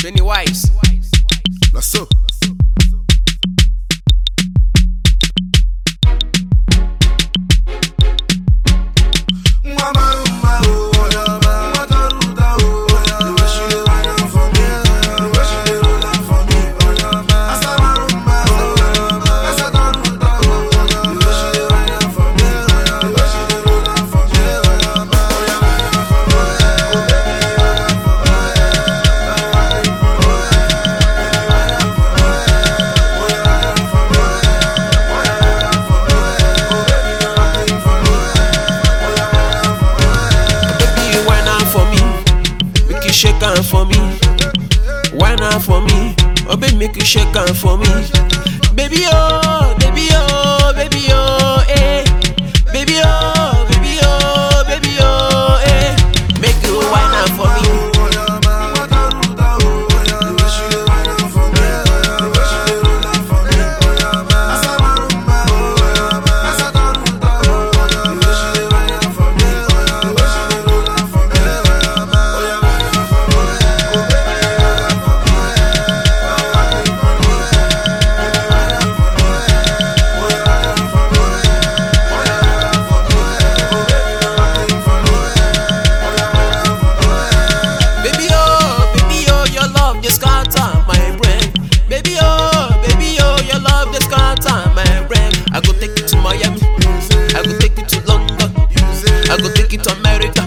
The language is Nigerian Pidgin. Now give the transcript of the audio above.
Pennywise. Na so. Baby, you whine am for me. Make you shake am for me. Whine am for me. Oh, baby, make you shake am for me. Baby, oh, baby, oh, baby, oh, eh. Baby, oh, baby, oh, baby, oh, eh. Make you whine am for me. Baby, oh, baby, oh, your love just scatter my brain. Baby, oh, baby, oh, your love just scatter my brain. I go take you to Miami. I go take you to London. I go take you to America.